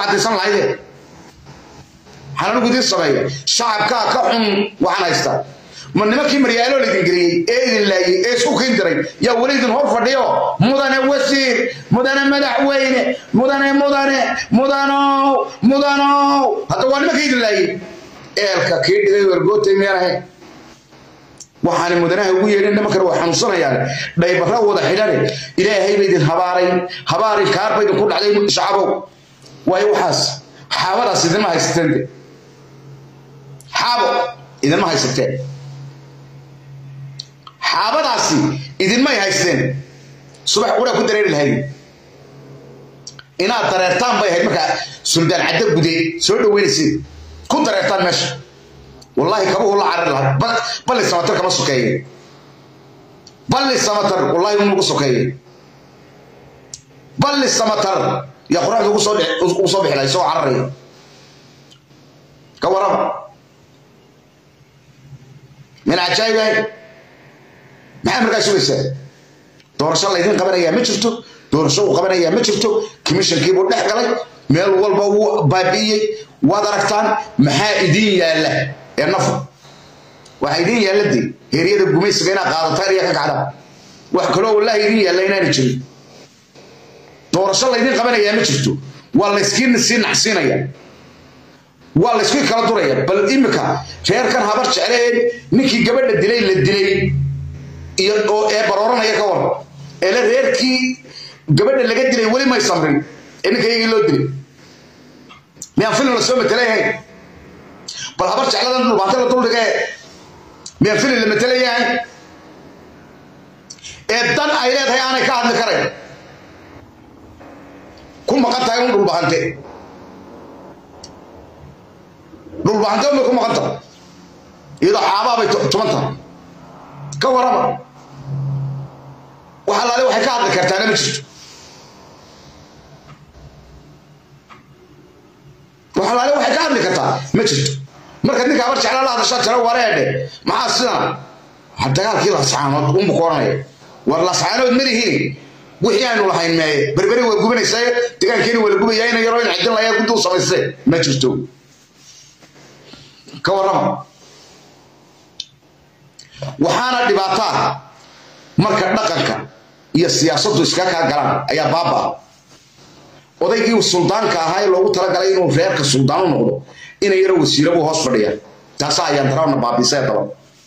caddaysan lahayde waxaan anigu idiin sameeya shacabkaa ka xun waxaan haystaa ma nimankii maryaalo laydin geliyey ee idin laayey ee isku kiin diray yaa weli idin hor fadhiyo mudane wasiir mudane madaxweyne mudane mudane mudanow mudanow hadda waa nimankii idin laayey eelka kii dhigay wergootay miyaan ahayn waxaana mudanaha ugu yeedhin nimankan waa xanuunsanayaan dhaybara wada xidhane ilaahay ba idin habaaray habaari kaar ba idinku dhacday shacabow waayo waxaas xaabadaas idinma haysateen de xaabo idinma haysateen xaabadaasi idinmay haysteen subax quraa ku dareeri lahayd inaad dareertaan bay ahayd markaa suldaan caddo gude soo dhaweynaysid ku dareertaan meesha wallaahi kabuhu la carari lahaa balli samatar kama sokeeye balli samatar wallaahi un ugu sokeeye balli samatar yaa qoraxda ugu soo ugu soo bixi lahay soo cararaya ka warama min cajaayib ahay maxaa markaa sugaysaa doorasho laydin qabanayaa ma jirto doorasho uu qabanayaa ma jirto commissionkiibuu dhex galay meel walba wuu baabi'iyey waad aragtaan maxaa idiin yaalla ee nafu waxaa idiin yaalla de heeryada gumaysiga inaad qaadataan iyo ka kacdaan wax kaloo wallahi idiin yaalla inaana jirin doorasho laydin qabanayaa ma jirto waa layskii sii nacsiinaya waa layskii kala duraya bal imika reerkan habar jecleen ninkii gabadha dilay la dilay iyo oo ee barooranaya ka war eele reerkii gabadha laga dilay weli may samrin ee ninka iyagii loo dilay miyaan filin la soo matelayahay bal habar jecladan dhulbaante la duldhigee miyaan filin la matelayahay ee dan ay leedahay aanay ka hadli karayn ku maqan tahay un dhulbahante dhulbahante unbay ku maqan tahay iyadoo xaabaa bay tuman tahay ka warama wax allaale waxay ka hadli kartaana ma jirto wax allaale waxay ka hadli kartaa ma jirto marka ninka habar jeclaa la hadashaa tira wareedhe maxaa sidan dagaalkii lascaanood unbu ku oranaya war lascaanood malihiin wixii aynu lahayn meeye berberi waa gubanaysaa degaankeeni waa la gubayaa ina yaroo in cidin layaa guduu samaystee ma jirto ka warrama waxaana dhibaataa marka dhaqanka iyo siyaasaddu iskaga kaa galaan ayaa baaba odaygii suldaanka ahaa ee loogu talagalay inuu reerka suldaan u noqdo ina yaro wasiiro buu hoos fadhiya taasaa ayaan daraana baabisee daba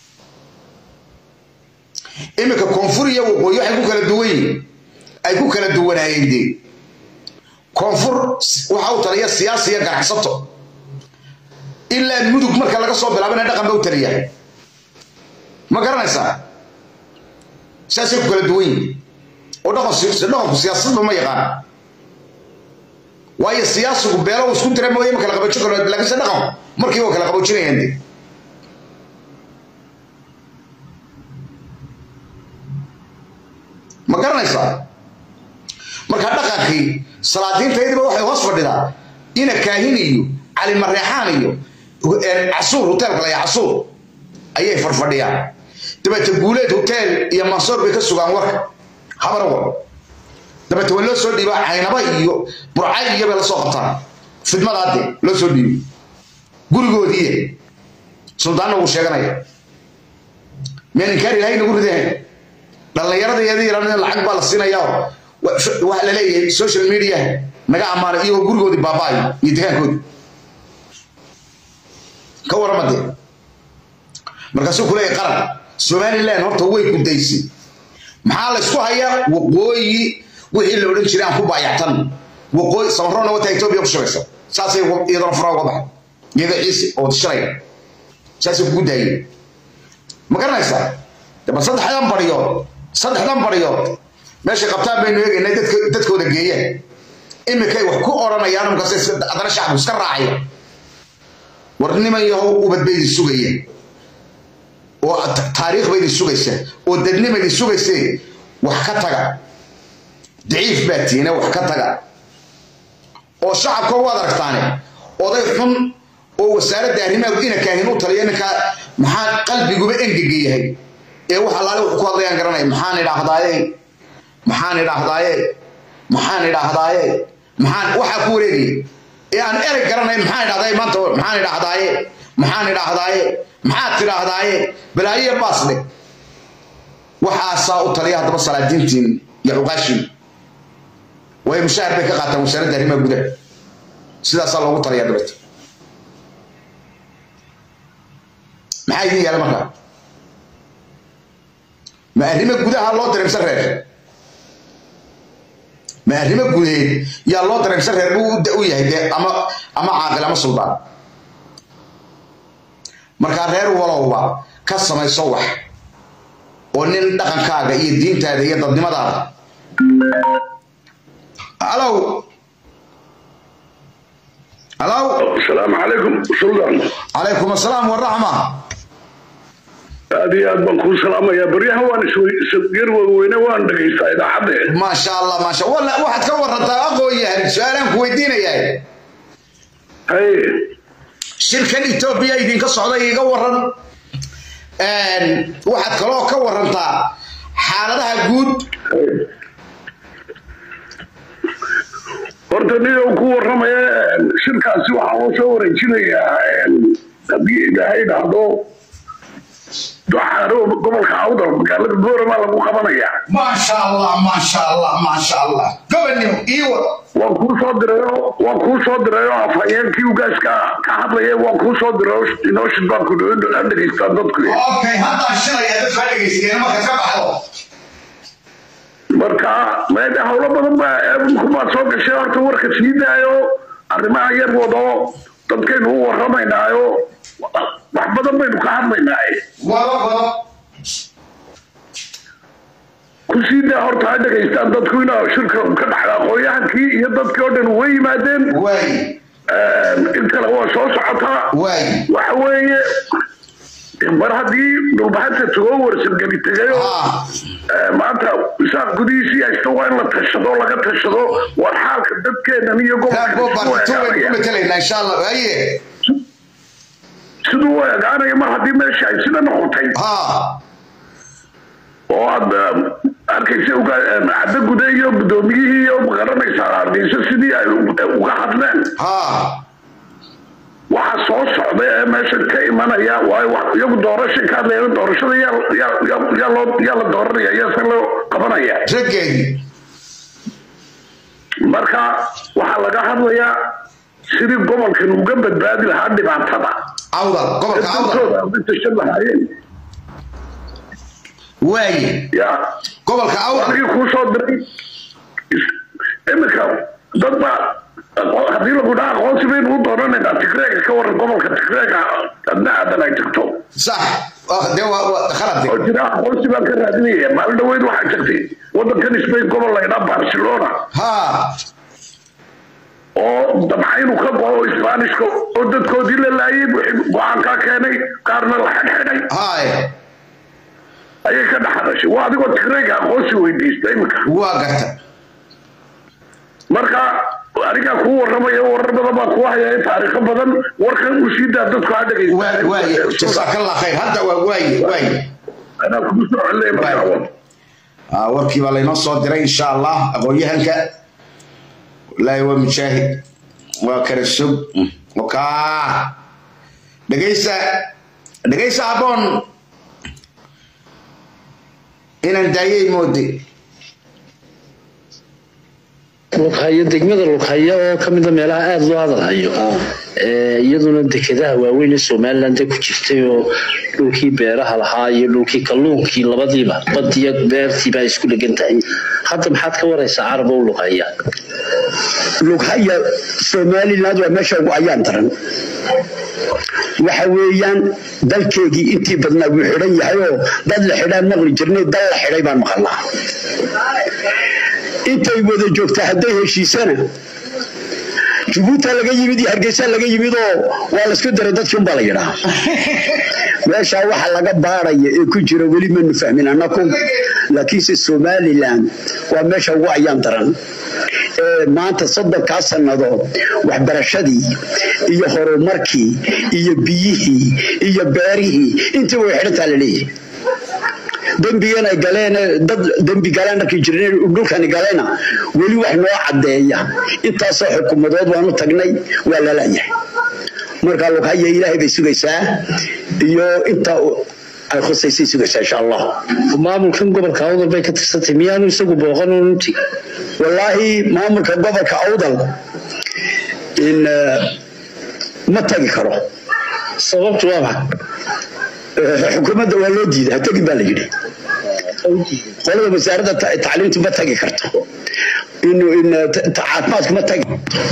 iminka koonfur iyo waqooyi waxay ku kala duwan yihiin ay ku kala duwanaayeen dee koonfur waxa u taliya siyaasi iyo ganacsato ilaa mudug marka laga soo bilaabana dhaqan ba u taliya ma garanaysaa saasay ku kala duwan yihiin oo dhaqanku siyaasadba ma yaqaan waayo siyaasigu beelo isku dira mooye ma kala qaboojin karo laakiinse dhaqanku markii waa kala qaboojinayaan de ma garanaysaa marka dhaqankii salaadiintaydiba waxay hoos fadhidaa ina kaahin iyo cali mareexaan iyo casuur hoteelka laya casuur ayay farfadhiyaan dabeete guuleed hotel iyo mansoor bay ka sugaan warka habar war dabeete waa loo soo dhiibaa caynaba iyo burcay iyo bay la soo qabtaan fidmadaade loo soo dhiibo gurigoodiiye suldaanna wuu sheeganaya miyaan inkaar ilahay nagu ridahayn dhallinyarada iyada yaran lacag baa la siinayaa waxa la leeyahay social media naga ammaanay iyagoo gurigoodii baaba'ayo iyo degaankoodii ka warama dee markaasuu ku leeyahay qaran somaliland horta way gudaysay maxaa la isku hayaa waqooyi wixii la odhan jiray aan ku baayactan waqooyi samaroona wata etoobiya ku shiraysa saasay iyadana furaa uga baxay iyada ciise oo shiraya saasay kugu daayeen ma garanaysaa daba saddexdan baryood saddexdan baryood meeshay qabtaan baynu eegaynay dadkooda geeyeen imikay wax ku odhanayaan markaas haddana shacabku iska raacaya war niman yahow ubad bay idin sugayeen oo taariikh bay idin sugaysa oo dadnima idin sugaysee wax ka taga daciif baa tiina wax ka taga oo shacabka waad aragtaane oday xun oo wasaaradda arrimaha ina kaahin u taliya ninkaa maxaa qalbiguba engega yahay ee wax allaale wuxuu ku hadlayaan garanaya maxaan idhaahdaaye maxaan idhaahdaaye maxaan idhaahdaaye maxaan waxaa ku wareegaya ee aan erey garanayn maxaan idhahdaye maanta maxaan idhaahdaaye maxaan idhaahdaaye maxaad tidhaahdaaye balaayiya baasle waxaasaa u taliya haddaba salaadiintiin iyo cuqaashin way mushaahar bay ka qaataan wasaaradda arrimaha gudaha sidaasaa loogu taliyaa dabeeta maxaa idin yaala markaa ma arrimo gudaha loo dareemsan reer ma arrimo gudeed yaa loo dareemsan reer buu u yahay dee ama ama caaqil ama suldaan markaa reer walowba ka samayso wax oo nin dhaqankaaga iyo diintaada iyo dadnimadaada alow alow asalaamu calaykum suldan calaykum assalaam waraxma aad iyo aad baan kuu salaamayaa baryahan waan isgeer wadweyne waan dhegaystaa idaacadde maasha allah maasha walla waxaad ka warantaa aqoon yahay su-aalaan ku weydiinayaa hay shirkan etoobiya idinka socday iga waran waxaad kaloo ka warantaa xaaladaha guud horta nidow ku warramaya shirkaasi waxaa loo soo wareejinayaa haddii ilaahay dhahdo doxaaro gobolka awdal magaalada booramaa lagu qabanayaa maasha allah maasha allah maasha allah gobanimo iiwa waan kuu soo dirayo waan kuu soo dirayo afhayeenkii ugaaska ka hadlaya waan kuu soo dirayo inoo shidbaanku dhegaystaa dadku okay haddaa shilaya dadka dhegaysteena marka ka baxdo marka meede howlo badan baa kubaad soo gashay horta warka sii daayo arrimaha yar wado dadkaynu u warramaynaayo wax badan baynu ka hadlaynaaye wado wado kusii daa horta ha dhegaystaan dadku inaa shirka ka dhaxda aqoonyahankii iyo dadkii oo dhan way yimaadeen waay in kale waa soo socotaa waay waxa weeye mar haddii dhulbaxanta tagoo warsadgeli tegayo ah maanta isaaq gudihiisii haysto waa in la tashado laga tashado war xaalka dadkeenan iyo taabo bartu waynu ku gobolka matelaynaa insha allah haye siduu u egaanaya mar haddii meesha ay sida noqotay ha oo aad arkaysa caddo gude iyo guddoomiyihii iyo magaranaysaa ardayso sidii ay uga hadleen ha waxa soo socda ee meesha ka imanaya waayo wax- iyagu doorashay ka hadlayaan doorashada yaa yaa- yaa- yaa loo yaa la dooranaya yaase loo qabanaya raggeedii marka waxaa laga hadlayaa sidii gobolkan uga badbaadi lahaa dhibaatada awdal gobolka awdal dadkooda uga tashan lahaayeen waaye ya gobolka awdal anigii kuu soo diray iminka dad baa haddii lagu dhaha aqoonsi baynu u doonanaynaa tigreega ka waran gobolka tigreega adna aadan ay tagto sax Ah, dee waa waa khalad oo jira aqoonsi baan ka raadinaya maalin dhaweyd waxaa jirtay wadankan spain gobol laydhaa barcelona ha oo dabcaynu ka go-o isbaanishka oo dadkoodii la laayay wixii go-aankaa keenay qaarna la xidhxidhay haye ayay ka dhexadashay waa adigoo tigreega aqoonsi weydiista iminka waa garta marka anigaa kuu warramaya warar badan baa kuu hayaya taariikho badan warkan uu sii daa dadku ha waa waaye jasaakallah khayr hadda waa waaye waaye anaa kugu soo celinaya markaa wad Ah, warkii baa laynoo soo diray insha allah aqoon-yahanka wallaahi waa mujaahid waa kala sug wakaa dhegaysa dhegaysa aboon inaan daayay moode lughayo degmada lughaya oo ka mida meelaha aada loo hadalhayo ee iyaduna dekedaha waaweyn ee somaliland ku jirtay oo dhulkii beeraha lahaa iyo dhulkii kalluunkii labadiiba badiyo beertiiba ay isku dhegan tahay hadda maxaad ka waraysaa carab oo lughaya lughaya somaliland waa meesha ugu ayaan daran waxa weeyaan dalkeegii intii badnaa wuu xidhan yahay oo dad la xidhaan maqli jirnay dal la xidhay baan maqalnaa intay wada joogtaa hadday heshiisana jubuuta laga yimid iyo hargeysa laga yimid oo waa laisku diray dadkii unbaa la yidhaa meeshaa waxa laga baaraya ee ku jira weli manu fahmin annaku laakiinse somaliland waa meesha ugu ayaan daran ee maanta soddonkaa sannadood waxbarashadii iyo horumarkii iyo biyihii iyo beerihii intii way xidhantaa la leeyahay dembigan ay galeen dad dembi galeen markay jireen dhulkani galeena weli wax noo caddeeya intaasoo xukuumadood waanu tagnay waa lalayahay marka lughaya ilaahay bay sugaysaa iyo inta ay khusaysay sugaysaa insha allah maamulkan gobolka awdal bay ka tirsantay miyaanu isagu booqan uun uti wallaahi maamulka gobolka awdal in ma tagi karo sababtu waa maxay xukuumadda waa loo diiday ha tegin baa la yidhi qolada wasaaradda tacliimtu ma tagi karto in in caafimaadku ma tagi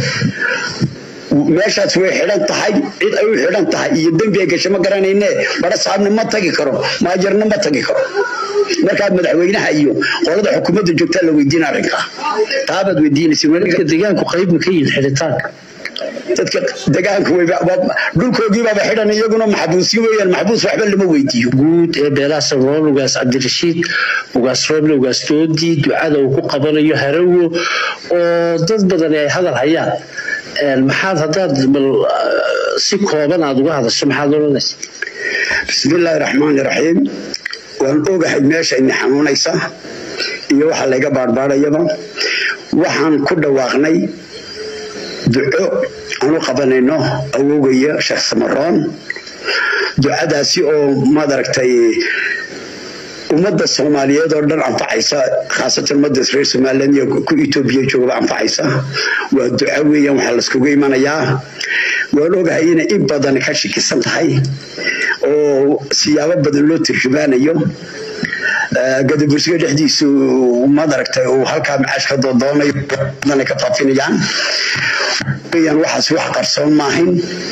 meeshaas way xidhan tahay cid ay u xidhan tahay iyo dembi ay gasho ma garanayne bara saabna ma tagi karo maajarna ma tagi karo markaa madaxweynaha iyo qolada xukuumadda joogtaa la weydiina arrinka taabaad weydiinaysa dadka deegaanku qayb ma ka yihin xidhitaanka dadka degaanku dhulkoogiibaaba xidhan iyaguna maxbuusyo weeyaan maxbuus waxba lama weydiiyo guud ee beelaha sabroon ugaas cabdirashiid ugaas rooble ugaas doodi ducada uu ku qabanayo harawo oo dad badan ay hadal hayaan maxaad haddaad bal si kooban aada uga hadasho maxaad odhanaysa bismillaahi raxmaani raxiim waan ogahay meesha ina xanuunaysa iyo waxa layga baarbaarayaba waxaan ku dhawaaqnay duco aan u qabanayno awogaya sheekh samaroon ducadaasi oo maad aragtay ummadda soomaaliyeed oo dhan anfacaysa khaasatan ummadda reer somaliland iyo ku etoobiya joogaba anfacaysa waa duco weeyaan waxaa laiskugu imanayaa waan ogahay inay in badan ka shakisan tahay oo siyaabo badan loo turjumaanayo gadabursiga dhexdiisu maad aragtay uu halkaa macaash ka doodoonayo badan ay ka faafinayaan weeyaan waxaas wax qarsoon maahin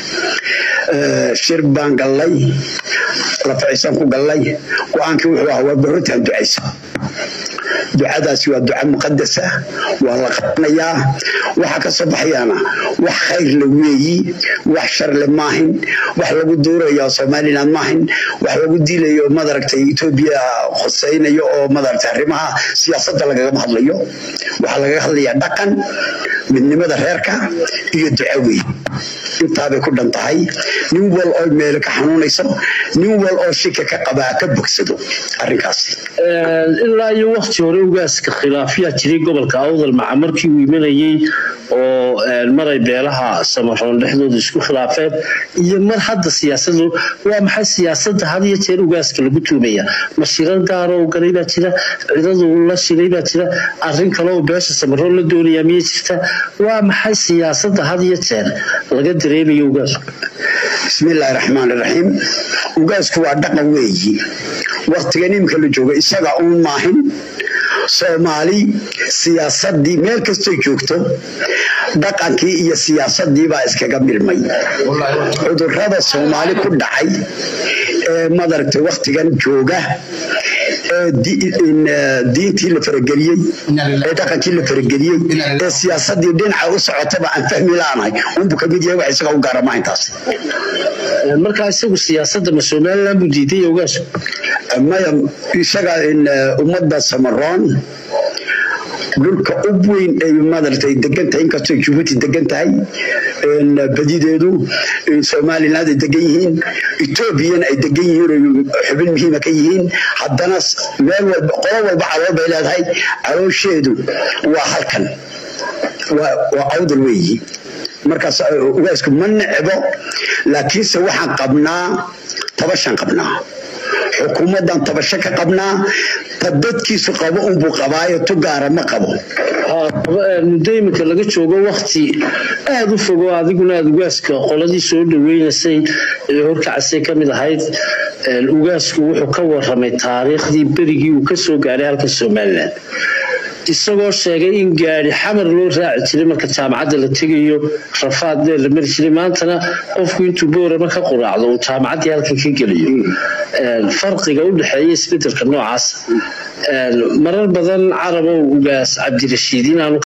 shir baan gallay lafacisaan ku gallay go-aankii wuxuu ahaa waa barrotaan ducaysa ducadaasi waa duca muqadasa waa la qabanayaa waxa ka soo baxayaana wax khayr le weeyi wax sharle maahin wax lagu duurayo somaliland maahin wax lagu dilayo madaragtay etoobiya khusaynayo oo madaragtay arrimaha siyaasadda lagagama hadlayo waxaa lagaga hadlayaa dhaqan midnimada reerka iyo duco weey intaabay ku dhan tahay nin wal oo meelo ka xanuunayso nin wal oo shika ka qabaa ka bogsado arrinkaasi ilaa iyo wakti hore ugaaska khilaafyaa jiray gobolka awdal maca markii uu imanayey oo maray beelaha samaroon dhexdooda isku khilaafeen iyo mar hadda siyaasadu waa maxay siyaasadda had iyo jeer ugaaska lagu tuumaya ma shirar gaaroo galay baa jira cidadu la shilay baa jira arrin kale oo beesha samaroon la doonayaa miyay jirta waa maxay siyaasadda had iyo jeer laga dareemayo ugaasku bismillaahi raxmaan raxiim ugaasku waa dhaqan weeyi waktigan imika la jooga isaga uun maahin soomaali siyaasadii meel kastoo joogto dhaqankii iyo siyaasadii baa iskaga milmay cudurada soomaali ku dhacay ee madaragtay waktigan jooga ee diintii la farageliyey ee dhaqankii la farageliyey ee siyaasadii dhinaca u socotaba aan fahmi laanahay unbu kamid yahay wax isaga u gaarama intaas markaa isagu siyaasadda ma somaliland buu diiday ugaasku maya isaga ummadda samaroon dhulka ub weyn ay madaragtay degan tahay inkastoo jabuuti degan tahay badideedu somaliland ay degan yihiin etoobiyana ay degan yihiin oo xubin muhiima ka yihiin haddana meel walba qolo walba calool bay leedahay caloosheedu waa halkan waa awdal weeyi markaas ugaasku ma necbo laakiinse waxaan qabnaa tabashaan qabnaa xukuumaddan tabasho ka qabnaa ta dadkiisu qabo unbuu qabaayo tu gaara ma qabo muddo iminka laga joogo wakti aada u fogo adiguna aada ugaaska qoladii soo dhaweynaysay ee horkacasay ka mid ahayd ugaasku wuxuu ka waramay taariikhdii berigii uu kasoo gaaray halka somalilan isagoo sheegay in gaari xamar loo raaci jiray marka jaamacadda la tegayo rafaad dheer la mari jiray maantana qofku intuu boorama ka quraacdo uu jaamacaddii halkan ka geliyo farqiga u dhexeeya isbedelka noocaas marar badan carabow ugaas cabdirashiid inaanu